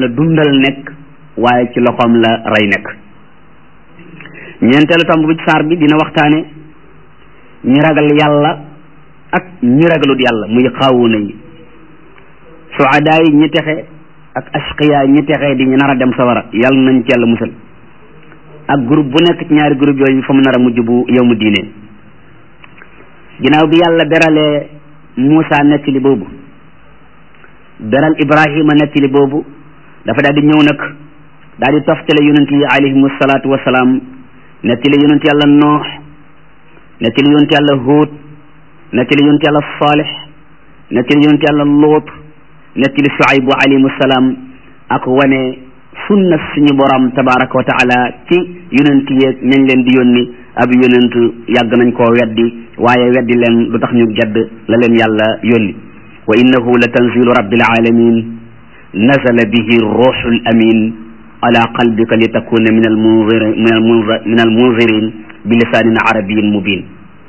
la dundal nekk waaye ci loxoom la rey nekk ñeenteelu tomb bi ci saar bi dina waxtaane ñi ragal yàlla ak ñi ragalut yàlla muy xaawuna yi suadaa yi ñi texe ak ashqiya ñi texe di ñu nar a dem sawara yàlla nañ ci yàlla musal ak groupe bu nekk ci ñaari groupe yooyu fa mu nar a mujj bu yow mu diine ginnaaw bi yàlla beralee Muusa nettali boobu beral Ibrahima nettali boobu dafa daal di ñëw nag daal di toftale yonent yi alayhimu salaatu wasalaam nettali yonent yàlla Noox nettali yonent yàlla Huud nettali yonent yàlla Saalix nettali yonent yàlla Luut nettali Shuaybu alayhimu salaam ak wane sunna suñu borom tabaraka wa taala ci yonent yeeg nañ leen di yónni ab yonent yàgg nañ koo weddi waaye weddi leen lu tax ñu gedd la leen yàlla yónni wa innahu la tanzilu rabbil alamin nazala bihi ruuxu l amin ala qalbika li takuna min al munzirin min al munzir min al munzirin bi lisaanin arabiyin mubin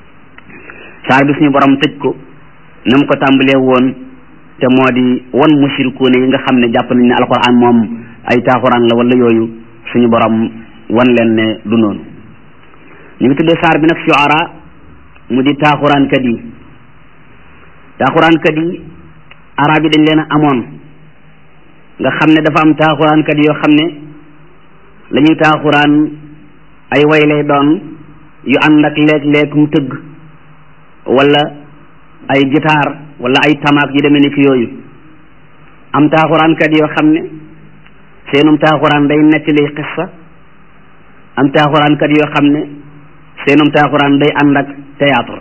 saar bi suñu borom tëj ko na mu ko tàmbalee woon te moo di wan mushrikuune yi nga xam ne jàpp nañ ne alquran moom ay taaxuraan la wala yooyu suñu borom wan leen ne du noonu ñu ngi tuddee saar bi nag shuara mu di taaxuraankat yi taaxuraankat yi arab yi dañ leen a amoon nga xam ne dafa am taaxuraankat yoo xam ne la ñuy taaxuraan ay way lay doon yu ànd ak léeg-léeg mu tëgg wala ay gitaar wala ay tamaak yu demee ni ki yooyu am taaxuraankat yoo xam ne seenum taaxuraan day nettali xissa am taaxuraankat yoo xam ne seenum taaxuraan day ànd ak théâtre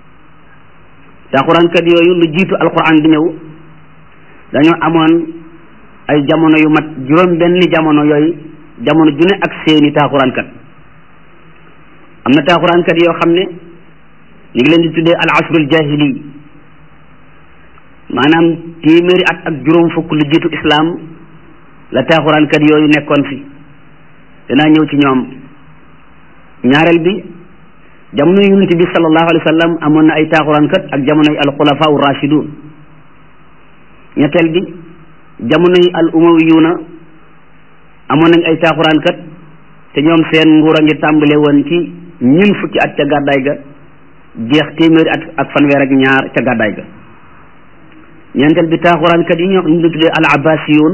taaxuraankat yooyu lu jiitu alquran di ñëw dañoo amoon ay jamono yu mat juróom benn jamono yooyu jamono ju ne ak seeni taaxuraankat am na taaxuraankat yoo xam ne ñu ngi leen di tuddee al asrul jahili maanaam téeméeri at ak juróom fukk lu jiitu islam la taaxuraankat yooyu nekkoon fi danaa ñëw ci ñoom ñaareel bi jamono yonent bi sallallahu alayhi wa sallam amoon na ay taaxuraankat ak jamonoy al xulafaa ur rashidun ñetteel bi jamonoy al umawiyuuna amoon nañ ay taaxuraankat te ñoom seen nguur a ngi tàmbale woon ci ñun fukki at ca gàddaay ga jeex téeméeri at ak fanweer ak ñaar ca gàddaay ga ñeenteel bi taaxuraankat yi ñoo ñu tuddee al abbasiyuun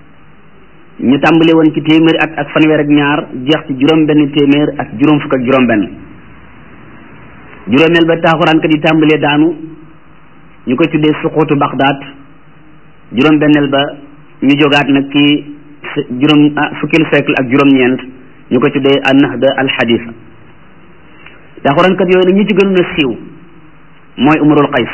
ñu tàmbale woon ci téeméeri at ak fanweer ak ñaar jeex ci juróom benn téeméer ak juróom fukk ak juróom benn juróomeel ba taaxuraankat yi tàmbalee daanu ñu koy tuddee suquutu Bagdaad juróom benneel ba ñu jógaat nag ci juróom fukkeelu siècle ak juróom-ñeent ñu koy tuddee an-nahda al-hadisa taaxuraankat yooyu nag ñu ci gënoon a siiw mooy Umrul Qays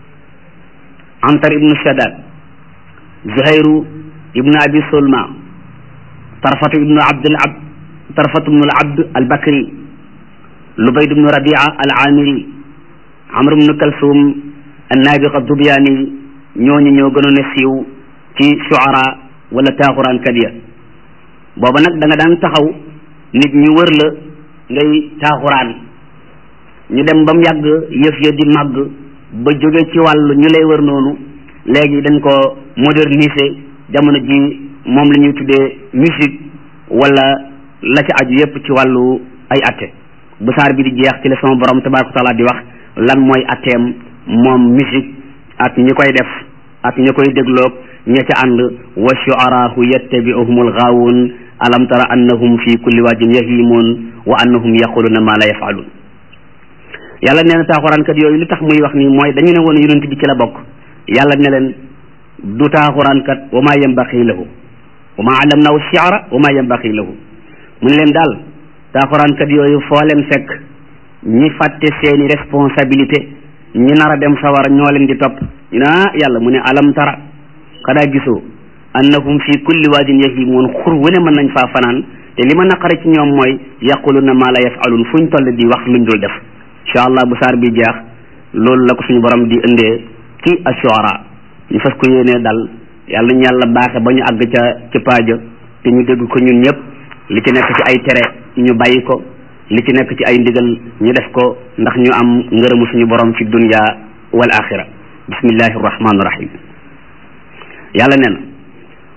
Antar ibnu Shaddad Zuhayru ibnu Abi Sulma Tarfatu ibnu Abdul Abd Tarfatu ibnu al-Abd al-Bakri Lubayd ibnu Rabia al-Amiri Amr ibnu Kalsum an-Nabiq ad-Dubyani ñooñu ñoo gënoon a siiw ci shuara wala taaxuraankat ya booba nag da nga daan taxaw nit ñu wër la ngay taaxuraan ñu dem ba mu yàgg yëf ya di màgg ba jóge ci wàllu ñu lay wër noonu léegi dañ ko moderniser jamono ji moom la ñuy tuddee musique wala la ci aju yépp ci wàllu ay atte bu saar bi di jeex ci la sama borom tabaraka taala di wax lan mooy atteem moom musique ak ñi koy def ak ñi koy dégloog ña ca ànd wa shu'araahu yattabi'uhum al-ghaawun alam tara annahum fi kulli waadin yahimun wa annahum yaquluna ma la yaf'alun yàlla nee na taaxuraankat yooyu li tax muy wax nii mooy dañu ne woon yonent bi ci la bokk yàlla ne leen du taaxuraankat wa ma yanbaqi lahu wa ma allamnahu shi'ra wa ma yanbaqi lahu mu ne leen daal taaxuraankat yooyu foo leen fekk ñi fàtte seeni responsabilité ñi nar a dem sawar ñoo leen di topp ñu ne ah yàlla mu ne alam tara xanaa gisoo annahum fi kulli waadin yahimun xur wu ne mën nañ faa fanaan te li ma naqare ci ñoom mooy yaquluna ma la yafalun fuñ toll di wax luñ dul def incha allah bu saar bi jeex loolu la ko suñu borom di indee ci ashuara ñu fas ko yéenee dal yàlla ñu yàlla baaxe ba ñu àgg ca ci paaja te ñu dégg ko ñun ñëpp li ci nekk ci ay tere ñu bàyyi ko li ci nekk ci ay ndigal ñu def ko ndax ñu am ngërëmu suñu borom fi dunya wal axira bismillahi rahmaani rahim yàlla nee na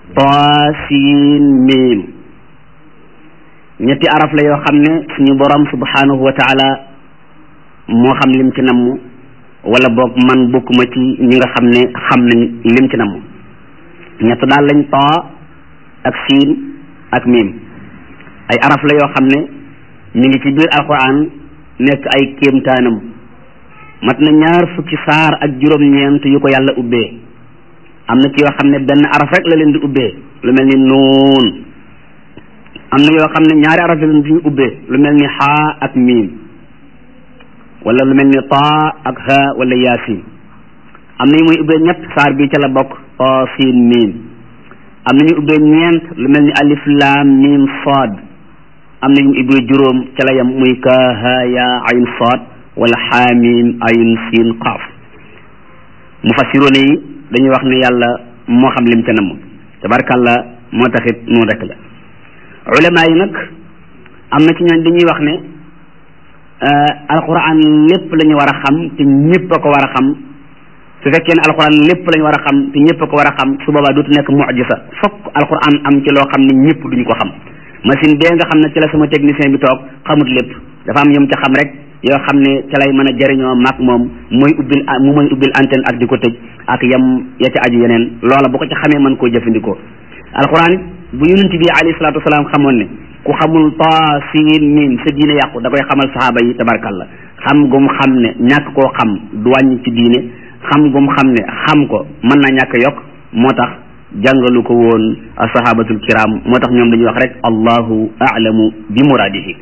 taasiin miim ñetti araf la yoo xam ne suñu borom subhanahu wa taala moo xam lim ci namm wala boog man bokkuma ci ñi nga xam ne xam nañ lim ci namm ñett daal lañ taa ak siin ak miim ay araf la yoo xam ne ñu ngi ci biir alquran nekk ay kéemtaanam mat na ñaar fukki saar ak juróom-ñeent yu ko yàlla ubbee am na ci yoo xam ne benn araf rek la leen di ubbee lu mel ni nuun am na yoo xam ne ñaari araf la leen di ubbee lu mel ni xaa ak miim wala lu mel ni taa ak ha wala yaasin am na yu muy ubbee ñett saar bi ca la bokk taa siin miim am na ñu ubbee ñeent lu mel ni alif laam miim saad am na yu ubbee juróom ca la yam muy ka ha ya ayn saad wala xaamim ayn siin qaaf mufassiroon yi dañuy wax ne yàlla moo xam lim ca namm tabarkàlla moo taxit noonu rek la ulama yi nag am na ci ñooñ dañuy wax ne alquran lépp la ñu war a xam te ñëpp a ko war a xam su fekkee ne alquran lépp la ñu war a xam te ñëpp a ko war a xam su boobaa dootu nekk mujisa fokk alquran am ci loo xam ne ñëpp duñu ko xam machine bee nga xam ne ci la sama technicien bi toog xamut lépp dafa am yom ca xam rek yoo xam ne ca lay mën a jëriñoo mag moom mooy ubbil mu mooy ubbil antenne ak di ko tëj ak yam ya ca aju yeneen loola bu ko ca xamee mën koo jëfandikoo alquran it bu yonent bi alayhi salaatu wasalaam xamoon ne ku xamul taa siin miim sa diine yàqu da koy xamal sahaaba yi tabarkalla xam gum xam ne ñàkk koo xam du wàññi ci diine xam gum xam ne xam ko mën naa ñàkk yokk moo tax jàngalu ko woon sahabatul kiram moo tax ñoom dañuy wax rek allahu a'lamu bi muradihi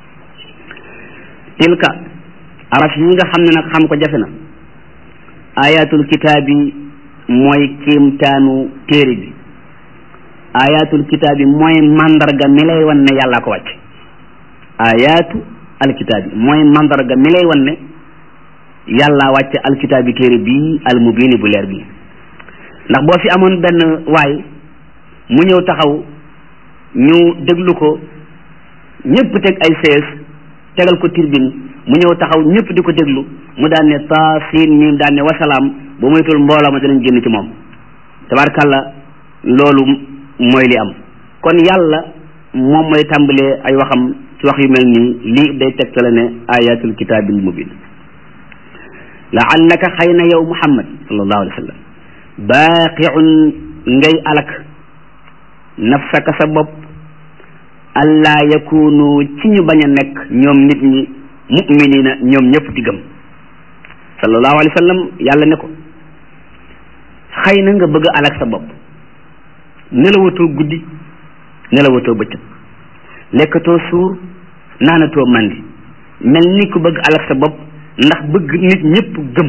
tilka araf yi nga xam ne nag xam ko jafe na ayatul kitaabi mooy kéemtaanu téere bi ayatul kitaabi mooy mandarga mi lay wan ne yàllaa ko wàcc ayatu alkitaabi mooy mandarga mi lay wan ne yàllaa wàcc alkitaabi téere bii almubini bu leer bi ndax boo fi amoon benn waay mu ñëw taxaw ñu déglu ko ñëpp teg ay sees tegal ko tirbin mu ñëw taxaw ñëpp di ko déglu mu daan ne taa siin miim daan ne wasalaam ba moytul mbooloo ma danañ génn ci moom tabarkàlla loolu mooy li am kon yàlla moom mooy tàmbalee ay waxam ci wax yu mel nii lii day tegtale ne ayatul kitaabil mubin laallaka xëy na yow muhammad sallallahu alayhi wa sallam baaqiun ngay alak nafsaka sa bopp allah yakunu ci ñu bañ a nekk ñoom nit ñi muminina ñoom ñëpp di gëm sallallahu alayhi wa sallam yàlla ne ko xëy na nga bëgg a alak sa bopp nelawatoo guddi nelawatoo bëccëg lekkatoo suur naanatoo mandi mel ni ku bëgg alak sa bopp ndax bëgg nit ñëpp gëm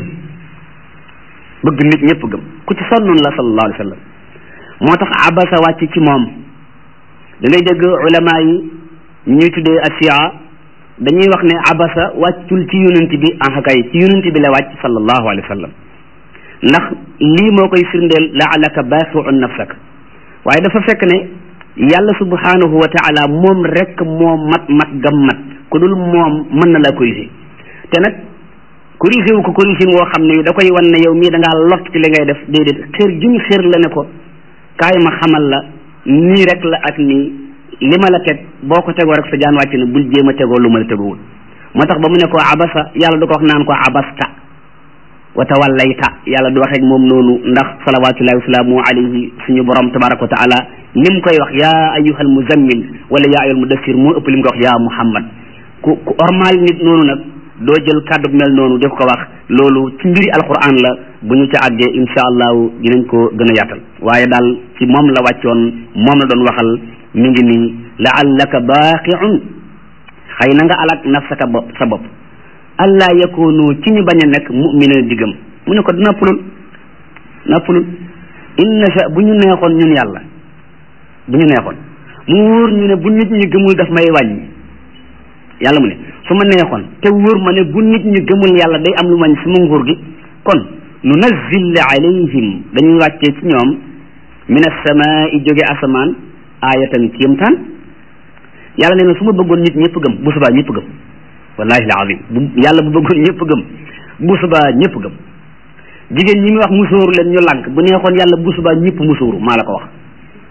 bëgg nit ñëpp gëm ku ci sonnoon la sallallahu alayhi wa sallam moo tax abasa wàcc ci moom da ngay dégg ulama yi ñuy tuddee asiya dañuy wax ne abasa wàccul ci yonent bi en kay ci yonent bi la wàcc sallallahu alayhi wa sallam ndax lii moo koy firndeel laalaka baaxiun nafsak waaye dafa fekk ne yàlla subhanahu wa taala moom rek moo mat mat gam mat ku dul moom mën na la corriger te nag corriger wu ko corriger woo xam ne da koy wan ne yow mii da ngaa lott ci li ngay def déedéet xër juñ xër la ne ko kaay ma xamal la nii rek la ak nii li ma la teg boo ko tegoo rek sa jaan wàcc na bul jéem a tegoo lu ma la tegoowul moo tax ba mu ne ko abasa yàlla du ko wax naan ko abasta wa tawallayta yàlla du waxeeg moom noonu ndax salawatullahi wasalaamu alayhi suñu borom tabaraka wa taala lim koy wax yaa ayyuhal muzammil wala yaa ayyuhal mudassir moo ëpp lim koy wax yaa muhammad ku ku ormal nit noonu nag doo jël kàddu mel noonu def ko wax loolu ci mbiri alquran la bu ñu ca àggee insha allahu dinañ ko gën a yaatal waaye daal ci moom la wàccoon moom la doon waxal mi ngi nii laallaka baaqiun xëy na nga alak nafsaka bopp sa bopp allah yakunu ci ñu bañ a nekk mumina diggam mu ne ko noppalul noppalul inna sha bu ñu neexoon ñun yàlla bu ñu neexoon mu wóor ñu ne bu nit ñi gëmul daf may wàññi yàlla mu ne su ma neexoon te wóor ma ne bu nit ñi gëmul yàlla day am lu mañ sama nguur gi kon nu nazzil alayhim dañuy wàccee ci ñoom min as-samaa'i jóge asamaan aayatan kéemtaan yàlla nee na su ma bëggoon nit ñëpp gëm bu subaa ñëpp gëm wallahi alazim bu yàlla bu bëggoon ñëpp gëm bu subaa ñëpp gëm jigéen ñi muy wax musóoru leen ñu lànk bu neexoon yàlla bu subaa ñëpp musóoru maa la ko wax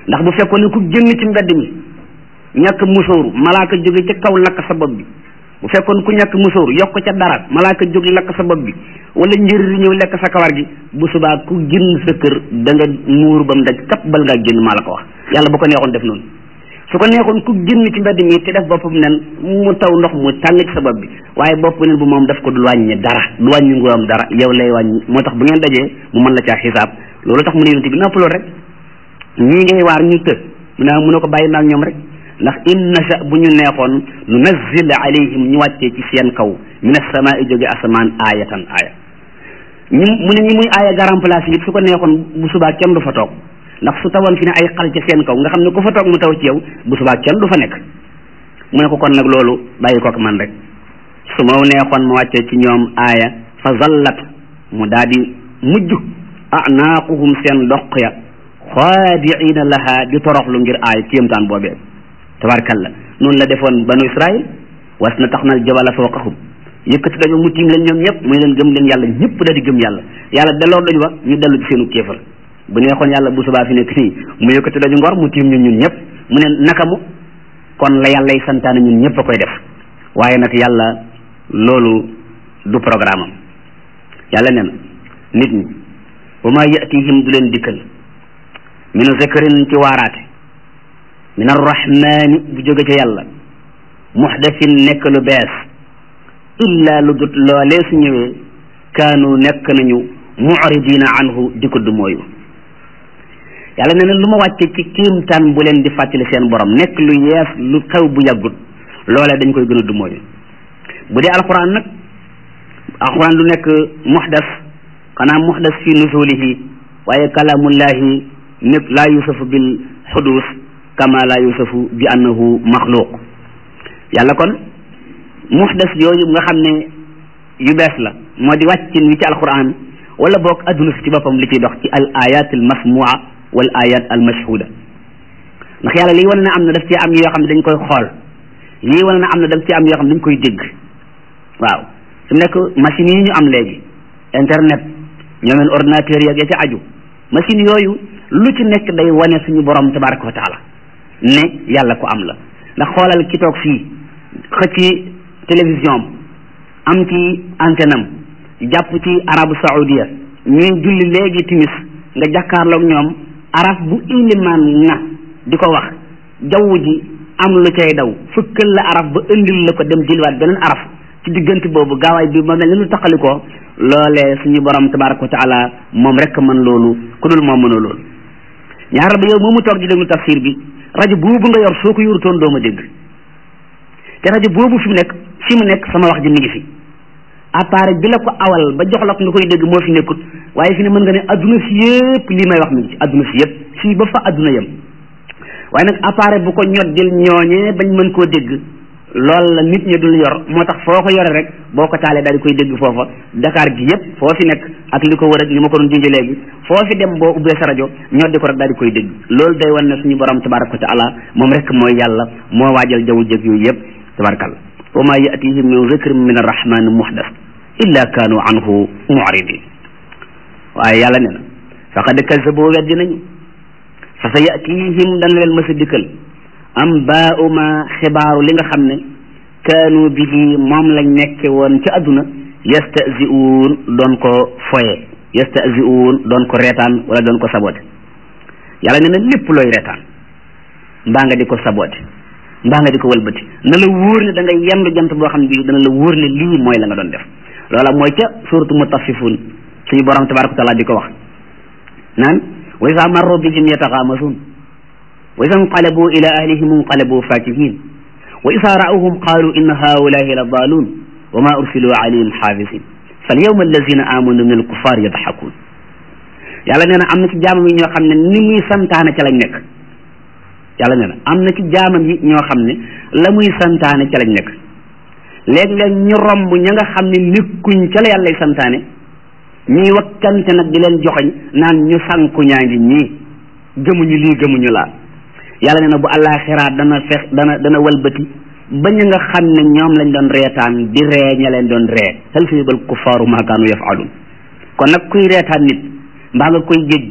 ndax bu fekkoon ne ku génn ci mbedd mi ñàkk musóoru malaaka jóge ca kaw lakk sa bopp bi bu fekkoon ku ñàkk musóoru yokk ca dara malaaka jóg lakk sa bopp bi wala njëri di ñëw lekk sa kawar gi bu subaa ku génn sa kër da nga muur ba mu daj kap bal ngaa génn maa la ko wax yàlla bu ko neexoon def noonu su ko neexoon ku génn ci mbedd mi te def boppam nen mu taw ndox mu tàng ci sa bopp bi waaye bopp nen bu moom daf ko du wàññi dara du wàññi nguuram dara yow lay wàññi moo tax bu ngeen dajee mu mën la caa xisaab loolu tax mu ne yonent bi noppaloo rek ñii ngay waar ñu të mu ne mu ne ko bàyyi maag ñoom rek ndax in nasha bu ñu neexoon nu nazzil alayhim ñu wàccee ci seen kaw min as-samaa'i jóge asamaan aayatan aaya ñu mu ne ñi muy aaya garan place yi su ko neexoon bu subaa kenn du fa toog ndax su tawoon fi ne ay xal ca seen kaw nga xam ne ku fa toog mu taw ci yow bu subaa kenn du fa nekk mu ne ko kon nag loolu bàyyi kook man rek su ma neexoon ma wàccee ci ñoom aaya fa zallat mu daal di mujj anaaquhum seen doq ya xaadiina laha di toroxlu ngir aaya kéemtaan boobee tabarkalla noonu la defoon banu israil was na tax nal jabala fawqahum yëkkati dañu mu tiim leen ñoom ñëpp muy leen gëm leen yàlla ñëpp da di gëm yàlla yàlla delloo dañu wa ñu dellu ci seenu kéefar bu neexoon yàlla bu subaa fi nekk nii mu yëkkati dañu ngor mu tiim ñun ñun ñëpp mu ne naka mu kon la yàlla y santaane ñun ñëpp a koy def waaye nag yàlla loolu du programme am yàlla nee na nit ñi wa ma yatihim du leen dikkal minu zikrin ci waaraate min arrahmani bu jóge ca yàlla muhdathin nekk lu bees illa lu dut loolee su ñëwee kaanu nekk nañu muridina anhu di ko du mooyu yàlla nee na lu ma wàcce ci kiimtaan bu leen di fàttali seen borom nekk lu yees lu xew bu yàggut loolee dañ koy gën a du mooyu bu dee alquran nag alquran lu nekk muhdas xanaa muhdas fi nusulihi waaye kalaamullahi nekk laa yusafu bil xudus kama laa yusafu bi annahu maxluq yàlla kon muhdas yooyu nga xam ne yu bees la moo di wàccin wi ci alquran wala boog adduna si ci boppam li ciy dox ci al ayat al masmua wal ayat al mashhuda ndax yàlla lii wane na am na daf ci am yoo xam ne dañ koy xool lii wane na am na daf ci am yoo xam ne dañ koy dégg waaw su nekk machines yi ñu am léegi internet ñoomeen ordinateur yeeg ya ca aju machine yooyu lu ci nekk day wane suñu borom tabaraka wa taala ne yàlla ko am la ndax xoolal ki toog fii xëcc télévision am ci antenne am jàpp ci arabu saoudia ñuy julli léegi timis nga jàkkaarloog ñoom araf bu ilimaan na di ko wax jaww ji am lu cay daw fëkkal la araf ba indil la ko dem jëliwaat beneen araf ci diggante boobu gaawaay bi ma mel ni lu taqalikoo loolee suñu borom tabaraka wa taala moom rek mën loolu ku dul moom mënoo loolu ñaaral ba yow moomu toog di déglu tafsir bi rajo boobu nga yor soo ko yorutoon doo ma dégg te rajo boobu fi mu nekk fi mu nekk sama wax ji mi ngi fi appareil bi la ko awal ba jox la ko nga koy dégg moo fi nekkut waaye fi ne mën nga ne adduna si yëpp lii may wax mi ngi ci adduna si yëpp fii ba fa adduna yem waaye nag appareil bu ko ñoddil ñooñee bañ mën koo dégg loolu la nit ñi dul yor moo tax foo ko yore rek boo ko taalee daal di koy dégg foofa Dakar gi yëpp foo fi nekk ak li ko wër ak li ma ko doon junj léegi foo fi dem boo ubbee sa rajo ñoddi ko rek daal di koy dégg loolu day wan ne suñu borom tabaraka wa taala moom rek mooy yàlla moo waajal jaww jëg yooyu yëpp tabarakalla wa ma yatihim min zikrin min arrahmani muhdas illa kaanu anhu mu'ridin waaye yàlla ne na faqad kazzabu weddi nañu fa sa yatihim dana leen mës a dikkal am baau ma xibaaru li nga xam ne kaanu bihi moom lañ nekke woon ci àdduna yastahzi'uun doon ko foye yastahzi'uun doon ko reetaan wala doon ko sabote yàlla nee na lépp looy reetaan mbaa nga di ko sabote mbaa nga di ko wëlbati na la wóor ne da nga yendu jant boo xam ne bii dana la wóor ne lii mooy la nga doon def loola mooy ca suuratu mutaffifun suñu borom tabaraka wa taala di ko wax naan wa izaa marru bihim yataxaamasuun wa izaa inqalabu ila ahlihim inqalabu faakihin wa izaa ra'awhum qaalu inna haa'ulaa'i la daaluun wa maa ursiluu alayhim xaafisin fal yawma allazina aamanu min alkuffar yadxakuun yàlla nee na am na ci jaamam yi ñoo xam ne ni muy santaane ca lañ nekk yàlla nee na am na ci jaamam yi ñoo xam ne la muy santaane ca lañ nekk léeg-léeg ñu romb ña nga xam ne nekkuñ ca la yàllay santaane ñuy wakkante nag di leen joxoñ naan ñu sànku ñaa ngi ñii gëmuñu lii gëmuñu laa yàlla nee na bu àllaaxiraa dana fex dana dana walbati ba ñu nga xam ne ñoom lañ doon reetaan di ree ña leen doon ree hal sayibal kuffaaru maa kaanu yafaaluun kon nag kuy reetaan nit mbaa nga koy géej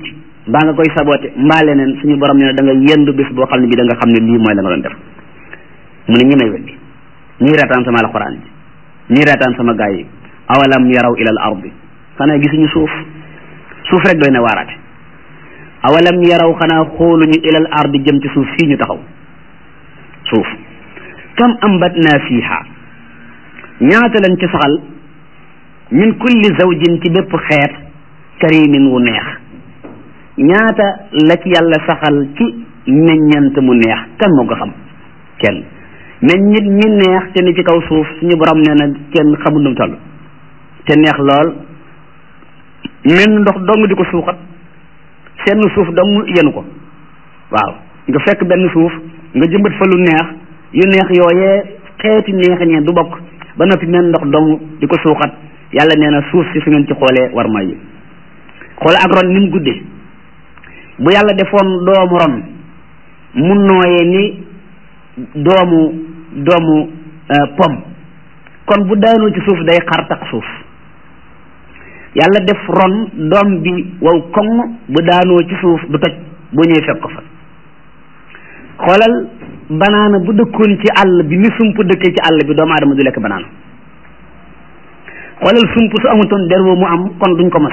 mbaa nga koy saboté mbaa leneen suñu borom ne da nga yendu bis boo xam ne bi da nga xam ne lii mooy la nga doon def mu ne ñi may weddi ñii reetaan sama alxuraan ji ñii reetaan sama gaay yi awalam yaraw ila al ardi xanaa gisuñu suuf suuf rek doy na waaraate awalam yaraw xanaa xooluñu ila al ardi jëm ci suuf fii ñu taxaw suuf kam ambatna fiha ñaata lañ ci saxal min kulli zawjin ci bépp xeet karimin wu neex ñaata la ci yàlla saxal ci meññant mu neex kan moo ko xam kenn meññit ñi neex te ni ci kaw suuf suñu borom nee na kenn xamul nu mu toll te neex lool menn ndox dong di ko suuxat seen suuf dong yenu ko waaw nga fekk benn suuf nga jëmbat fa lu neex yu neex yooyee xeeti neex ñee du bokk ba noppi menn ndox dong di ko suuxat yàlla nee na suuf si su ngeen ci xoolee war may yi xoole ak ron ni mu guddee bu yàlla defoon doomu ron mu nooyee ni doomu doomu pom kon bu daanoo ci suuf day xar tax suuf yàlla def ron doom bi wow koŋ bu daanoo ci suuf du toj boo ñëwee fekk ko fa xoolal banaana bu dëkkoon ci àll bi ni sump dëkkee ci àll bi doomu aadama du lekk banaana xoolal sump su amutoon der woo mu am kon duñ ko mos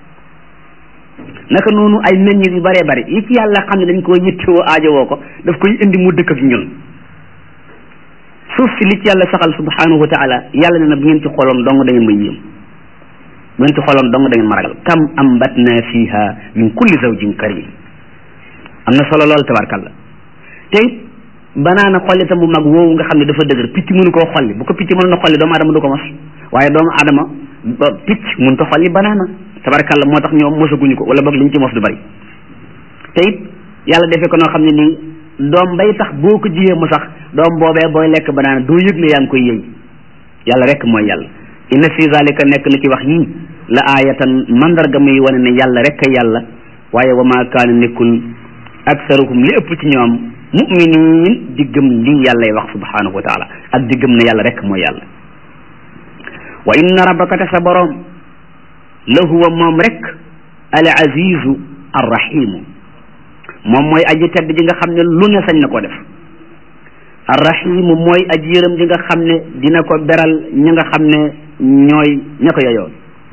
naka noonu ay meññit yu bëree bëri yi ci yàlla xam ne dañ koo yittewoo aajowoo ko daf koy indi mu dëkk ak ñun suuf si li ci yàlla saxal subhanahu wa taala yàlla ne na bu ngeen ci xooloon dong da ngeen ma yéem bu ngeen ci xooloon dong da ngeen ma ragal kam ambatna fiha min kulli zawjin karim am na solo lool tabarkalla te it banaana xollitam bu mag woowu nga xam ne dafa dëgër picc mënu koo xolli bu ko picc mënoon a xolli doomu adama du ko mos waaye doomu adama ba picc mënu ta xolli banaana tabarkalla moo tax ñoom mosaguñu ko wala boog liñ ci mos du bari te it yàlla defee ko noo xam ne nii doom bay tax boo ko jiyee mu sax doom boobee booy lekk banaana doo yëg ne yaa ngi koy yëy yàlla rek mooy yàlla inna fi zalika nekk na ci wax yii la aayatan mandarga muy wane ne yàlla rek a yàlla waaye wa ma kaana nekkul aksaruhum li ëpp ci ñoom muminin di gëm lii yàllay wax subhanahu wa taala ak di gëm ne yàlla rek mooy yàlla wa inna rabbaka te sa boroom la huwa moom rek al azizu arrahimu moom mooy aji tedd ji nga xam ne lu ne sañ na ko def arrahimu mooy aji yërëm ji nga xam ne dina ko beral ñi nga xam ne ñooy ña ko yeyoo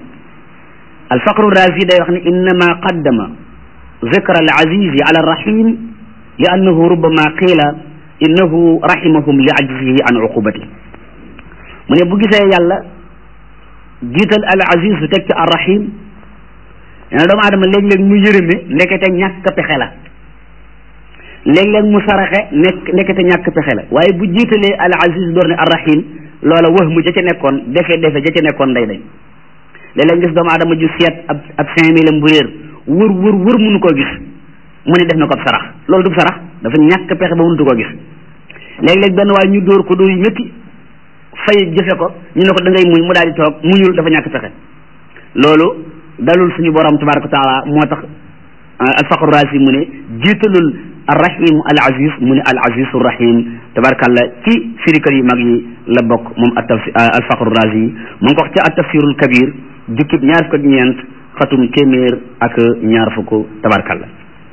alfaqru razi day wax ne innama qaddama zikra al azizi ala arrahim li annahu rubama qiila innahu rahimahum li ajzihi an uqubati mu ne bu gisee yàlla jiital al aziz su teg ci arrahim nee na doomu aadama léeg-léeg mu yërëme ndekete ñàkk pexe la léeg-léeg mu saraxe nekk ndekete ñàkk pexe la waaye bu jiitalee al aziz door ne arrahim loola wax mu ja ca nekkoon defe defe ja ca nekkoon day dañ léeg-léeg gis doomu aadama ju seet ab ab cinq mille am bu réer wër wër wër mënu koo gis mu ne def na ko ab sarax loolu du sarax dafa ñàkk pexe ba mënutu koo gis léeg-léeg benn waaye ñu dóor ko dóor yu métti fay jëfe ko ñu ne ko da ngay muñ mu daal di toog muñul dafa ñàkk pexe loolu dalul suñu borom tabaraka wa taala moo tax alfaqru raasi mu ne jiitalul arrahim al aziz mu ne al azizu rahim tabarakallah ci firikër yu mag yi la bokk moom atafsir alfaqru raasi mu ngi ko wax ci atafsirul kabir jukkib ñaar fukk ak ñeent xatum téeméer ak ñaar fukk tabarakallah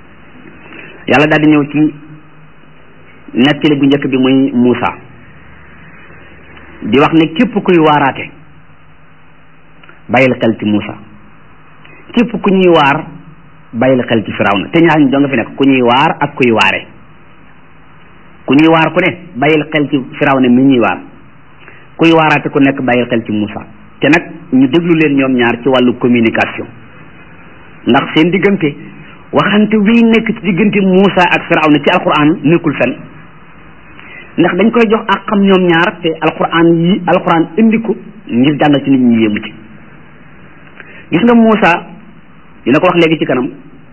yàlla daal di ñëw ci nettali bu njëkk bi muy Muusa di wax ne képp kuy waaraate bàyyil xel ci Muusa képp ku ñuy waar bàyyil xel ci Firawna te ñaar ñu doo nga fi nekk ku ñuy waar ak kuy waare ku ñuy waar ku ne bàyyil xel ci Firawna mi ñuy waar kuy waaraate ku nekk bàyyil xel ci Muusa te nag ñu déglu leen ñoom ñaar ci wàllu communication ndax seen diggante waxante wi nekk ci diggante Muusa ak Firawna ci alquran nekkul fen ndax dañ koy jox ak xam ñoom ñaar te alquran yi alquran indi ko ngir jàngal ci nit ñi yéemu ci gis nga Muusa dina ko wax léegi ci kanam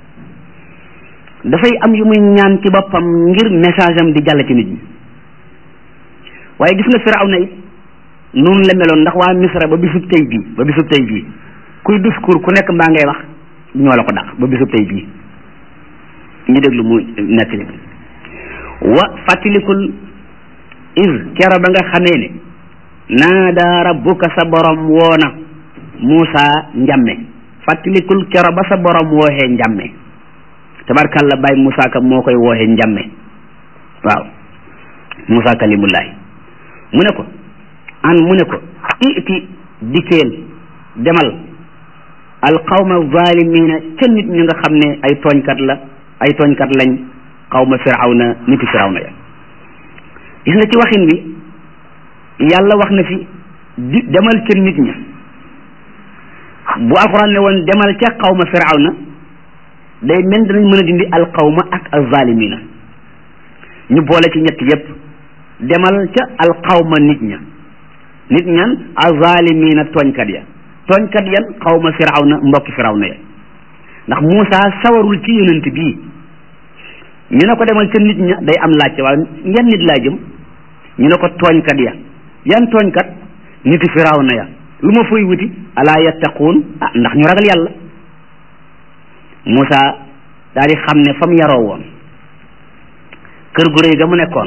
dafay am yu muy ñaan ci boppam ngir message am di jàll ci nit ñi waaye gis nga Firawna it noonu la meloon ndax waa Misra ba bisub tey bii ba bisub tey bii kuy discours ku nekk mbaa ngay wax ñoo la ko dàq ba bisub tey bii ñu déglu mu nettali wa fàttalikul is kero ba nga xamee ne naada rabbuka sa borom woona Muusa njamme fàttalikul kero ba sa borom wooxee njamme tabarkalla Baye Moussa Ka moo koy wooxe njàmme waaw Moussa kalimullahi mu ne ko an mu ne ko iti dikkeel demal alqawma zalimina ca nit ñi nga xam ne ay tooñkat la ay tooñkat lañ qawma firawna niti firawna ya gis nga ci waxin bi yàlla wax na fi di demal ca nit ña bu alquran ne woon demal ca qawma firawna day mel danañ mën a dindi alqawma ak alzalimina ñu boole ci ñett yépp demal ca alqawma nit ña nit ñan alzalimina tooñkat ya tooñkat yan xawma firawna mbokki firawna ya ndax Muusa sawarul ci yonent bii ñu ne ko demal ca nit ña day am laajte waaye yan nit laa jëm ñu ne ko tooñkat ya yan tooñkat niti firawna ya lu ma fay wuti alaa yattaquun ah ndax ñu ragal yàlla Muusa daal di xam ne fa mu yaroo woon kër gu rëy ga mu nekkoon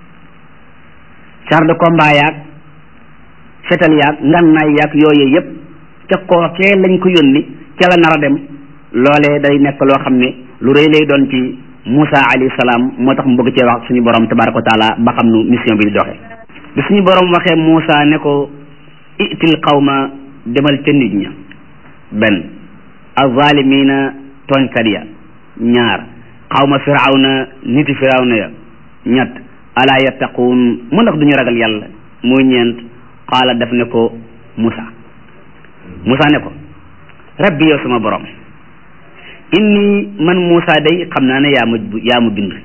char de combat yaag fetal yaag ngannaay yaag yooyu yëpp ca kookee lañ ko yónni ca la nar a dem loolee day nekk loo xam ne lu rëy lay doon ci Moussa alayhi salaam moo tax mu bëgg cee wax suñu borom tabaraka wa taala ba xam nu mission bi di doxee bi suñu borom waxee Moussa ne ko itil qawma demal ca nit ña benn azalimina tooñkat ya ñaar qawma firawna niti firawna ya ñett ala yattaquun mu ndax duñu ragal yàlla muy ñeent qaala def ne ko Moussa Moussa ne ko rabbi yow sama borom inni man Moussa day xam naa ne yaa ma yaa ma bind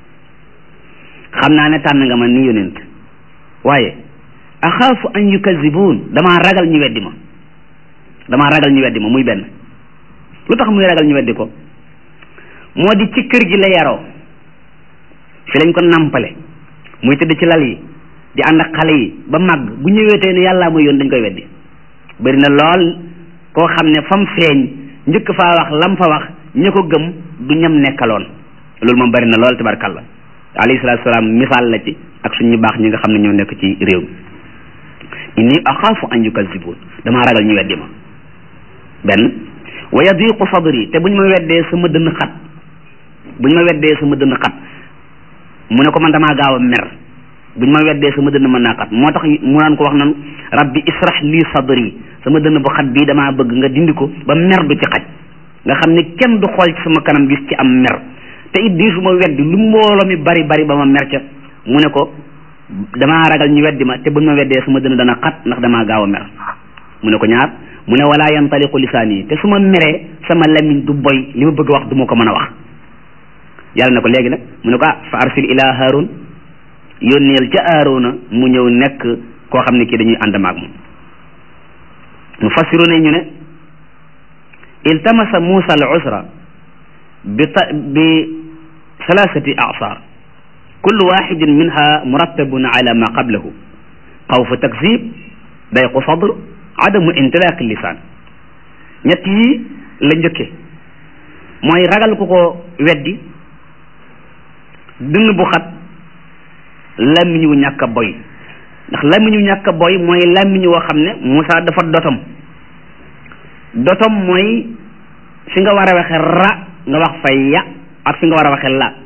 xam naa ne tànn nga ma ni yonent waaye axaafu an yukazibuun damaa ragal ñu weddi ma damaa ragal ñu weddi ma muy benn lu tax muy ragal ñu weddi ko moo di ci kër gi la yaroo fi lañ ko nampale muy tëdd ci lal yi di ànd ak xale yi ba màgg bu ñëwee tey ne yàllaa mooy yoon dañ koy weddi bëri na lool koo xam ne fam feeñ njëkk faa wax lam fa wax ña ko gëm du ñam nekkaloon loolu moom bëri na lool tabarkalla alayhi salaatu salaam misaal la ci ak suñu baax ñi nga xam ne ñoo nekk ci réew mi inni axaafu an yukazibuun damaa ragal ñu weddi ma benn wa yadiqu sadri te buñ ma weddee sama dënn xat buñ ma weddee sama dënn xat mu ne ko man damaa gaaw a mer buñ ma weddee sama dënn mën naa xat moo tax mu naan ko wax nan rabbi israh lii sadri sama dënn bu xat bii damaa bëgg nga dindi ko ba mer du ci xaj nga xam ne kenn du xool ci sama kanam gis ci am mer te it di su ma weddi lu mbooloo mi bari bari ba ma mer ca mu ne ko damaa ragal ñu weddi ma te buñ ma weddee sama dënn dana xat ndax damaa gaaw a mer mu ne ko ñaar mu ne wala yantaliqu lisaani te su ma meree sama lamiñ du boy li ma bëgg wax du ma ko mën a wax yàlla ne ko léegi nag mu ne ko ah fa arsil ila haarun yónneel ca aarona mu ñëw nekk koo xam ne kii dañuy ànd maag moom mu fassiru ne ñu ne iltamasa Muusa al usra bi ta bi salaasati asaar kullu waxidin minha murattabun ala ma qablahu xawfu takzib dayqu sadr adamu intilaq lisaan ñett yi la njëkke mooy ragal ku ko weddi dënn bu xat làmmiñ wu ñàkk a boy ndax làmmiñ wu ñàkk a boy mooy làmmiñ woo xam ne Moussa dafa dotom dotom mooy fi nga war a waxe ra nga wax fay ya ak fi nga war a waxe la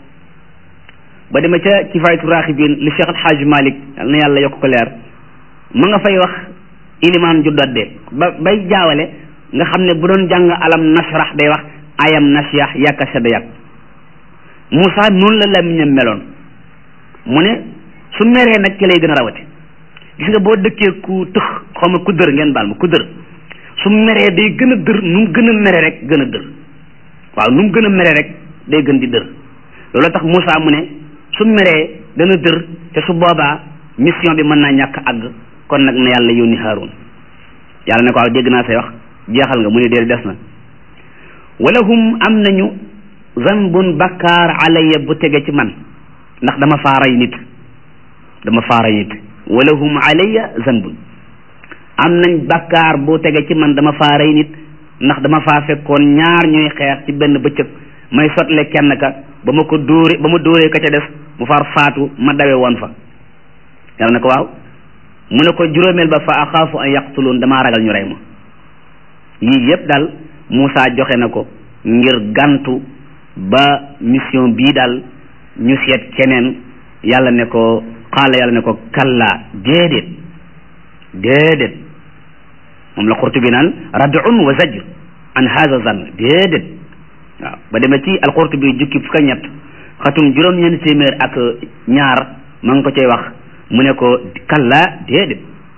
ba demee ca kifaayatu raaxibiin li Cheikh Alxaaj Malik yal na yàlla yokk ko leer ma nga fay wax ilimaan ju dodde ba bay jaawale nga xam ne bu doon jàng alam nashrah day wax ayam nashyah yàkka sedda yàkk Moussa noonu la làmmiñam meloon mu ne su meree nag ci lay gën a rawati gis nga boo dëkkee ku tëx xaw ma ku dër ngeen baal ma ku dër su meree day gën a dër nu mu gën a mere rek gën a dër waaw nu mu gën a mere rek day gën di dër loolu tax Moussa mu ne su meree dana dër te su boobaa mission bi mën naa ñàkk àgg kon nag na yàlla yónni Haarun yàlla ne ko waaw dégg naa say wax jeexal nga mu ne dee des na walahum am nañu zanbun bakkaar alayya bu tege ci man ndax dama faaray nit dama faaray nit walahum alayya zanbun am nañ bakkaar bu tege ci man dama faaray nit ndax dama faa fekkoon ñaar ñuy xeex ci benn bëccëg may sotle kenn ka ba ma ko dóore ba ma dóoree ka ca def mu far faatu ma dawe woon fa yàlla ne ko waaw mu ne ko juróomeel ba fa axaafu an yaqtuluun damaa ragal ñu rey ma yii yëpp daal Moussa joxe na ko ngir gantu ba mission bii daal ñu seet keneen yàlla ne ko xaala yàlla ne ko kallaa déedéet déedéet moom la Qurtubi naan rad'un wa zajr an hadha zann déedéet waaw ba demee ci al-Qurtubi jukki fukk ñett xatum juróom-ñeent téeméer ak ñaar ma ngi ko cay wax mu ne ko kallaa déedéet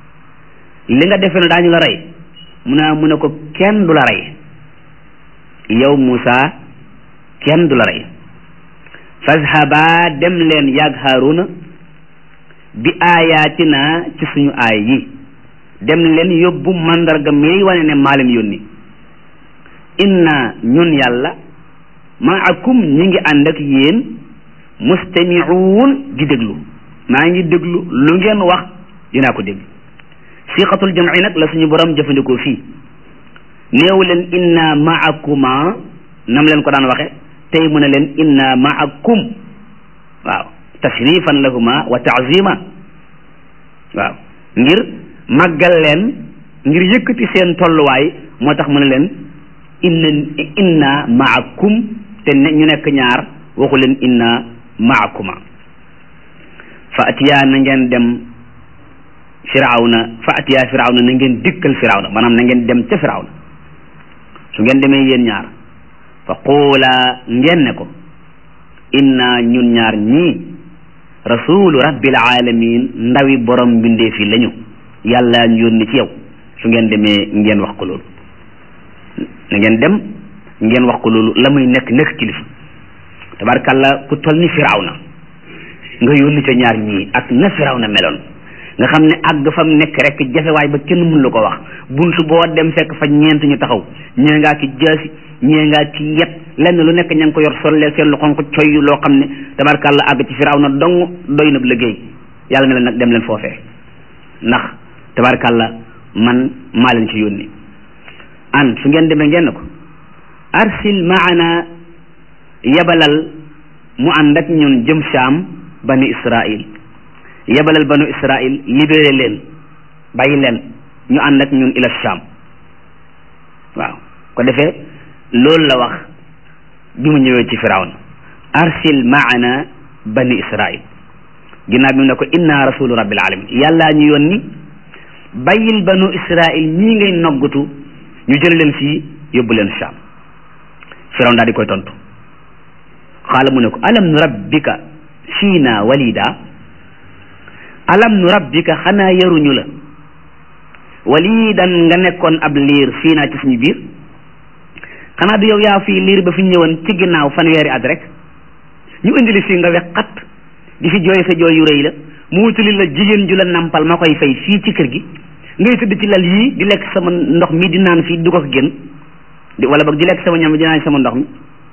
li nga defee ne daañu la rey mu ne mu ne ko kenn du la rey yow Moussa kenn du la rey fazhaba dem leen yàgg Haaruna bi aayaatina ci suñu aay yi dem leen yóbbu mandarga mi wane ne maa leen yónni inna ñun yàlla maakum ñi ngi ànd ak yéen mustamiuun di déglu maa ngi déglu lu ngeen wax dinaa ko dégg siqatul jam'i nag la suñu borom jëfandikoo fii néew leen inna maakuma nam leen ko daan waxe tey mu ne leen inna maakum waaw tashrifan lahuma wa taazima waaw ngir màggal leen ngir yëkkati seen tolluwaay moo tax mu ne leen inna inna maakum te ne ñu nekk ñaar waxu leen inna maakuma fa atiyaa na ngeen dem firawna fa atiyaa firawna na ngeen dikkal firawna maanaam na ngeen dem ca firawna su ngeen demee yéen ñaar fa quula ngeen ne ko inna ñun ñaar ñii rasulu rabbil alamin ndawi borom mbindeef yi lañu yàlla ñu yónni ci yow su ngeen demee ngeen wax ko loolu na ngeen dem ngeen wax ko loolu la muy nekk nekk kilifa tabarkàlla ku toll ni firawna nga yónni ca ñaar ñii ak na firawna meloon nga xam ne àgg fam nekk rek jafewaay ba kenn mun la ko wax buntu boo dem fekk fa ñeent ñu taxaw ñee ngaa ki jaasi ñee ngaa ki yet lenn lu nekk ña ngi ko yor sollee seen lu xonq coy loo xam ne tabarkàlla àgg ci firawna dong doy na liggéey yàlla ne leen nag dem leen foofee ndax tabarkàlla man maa leen ci yónni an su ngeen demee ngeen ko arsil maana yebalal mu ànd ak ñun jëm Saam bani Israil yebalal banu Israil libéré leen bàyyi leen ñu ànd ak ñun ila Saam waaw ko defee loolu la wax bi mu ñëwee ci Firawna arsil maana bani Israil ginnaaw bi mu ne ko inna rasulu rabbil alamin yàllaa ñu yónni bàyyil banu Israil ñii ngay noggatu ñu jël leen fii yóbbu leen Saam Firawna daal di koy tontu xaala mu ne ko alam nu rabbika fiina walida alam nu rabbika xanaa yaruñu la walidan nga nekkoon ab liir fii naa ci suñu biir xanaa du yow yaa fii liir ba fi ñëwoon ci ginnaaw fanweeri at rek ñu indili fii nga wex xat di fi jooy sa jooy yu rëy la mu wutali la jigéen ju la nampal ma koy fay fii ci kër gi ngay tëdd ci lal yii di lekk sama ndox mi di naan fii du ko génn di wala boog di lekk sama ñam di naan sama ndox mi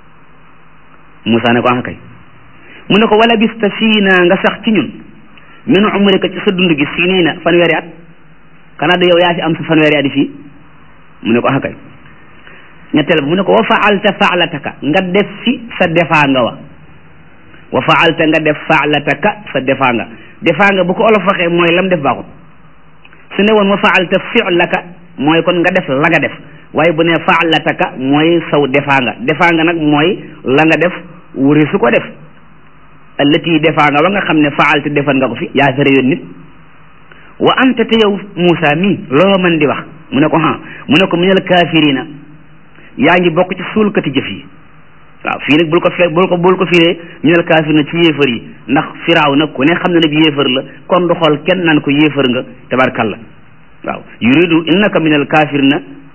Moussa ne ko ah kay mu ne ko wala bista fii naa nga sax ci ñun min umrika ci sa dund gi fii nii na fanweeri at xanaa du yow yaa fi am sa fanweeri at yi fii mu ne ko ah kay ñetteel ba mu ne ko wa faalta faalataka nga def fi sa defaa nga wa wa faalta nga def faalataka sa defaa nga defaa nga bu ko olof waxee mooy lam def baaxut su ne woon wa faalta filaka mooy kon nga def la nga def waaye bu ne faalataka mooy saw defaa nga defaa nga nag mooy la nga def wuri su ko def allati defaa nga ba nga xam ne faalta defan nga ko fi yaa fere yoon nit wa anta te yow Moussa mii loo mën di wax mu ne ko ha mu ne ko minal kaafirina yaa ngi bokk ci suulkati jëf yi waaw fii nag bul ko fe bul ko bul ko firee minal kaafirina ci yéefar yi ndax firaaw nag ku ne xam ne nag yéefar la kon du xool kenn naan ko yéefar nga tabarkalla waaw yuridu innaka minal kaafirina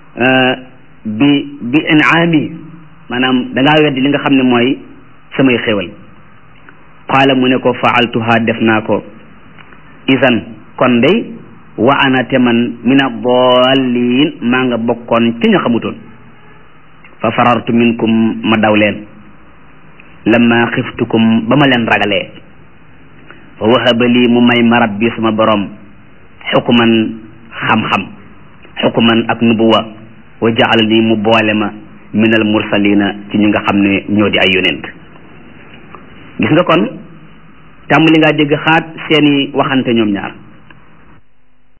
bi bi inaami maanaam da ngaa weddi li nga xam ne mooy samay xéwal qaala mu ne ko faaltuha def naa ko isan kon day wa ana te man min ad-dallin maa nga bokkoon ci ña xamutoon fa farartu minkum ma daw leen lamma xiftukum ba ma leen ragalee fa wahaba lii mu may ma rabbi sama borom xukuman xam-xam xukuman ak nubuwa wa jaala nii mu boole ma min al mursalina ci ñi nga xam ne ñoo di ay yonent gis nga kon tàmbali ngaa dégg xaat seeni waxante ñoom ñaar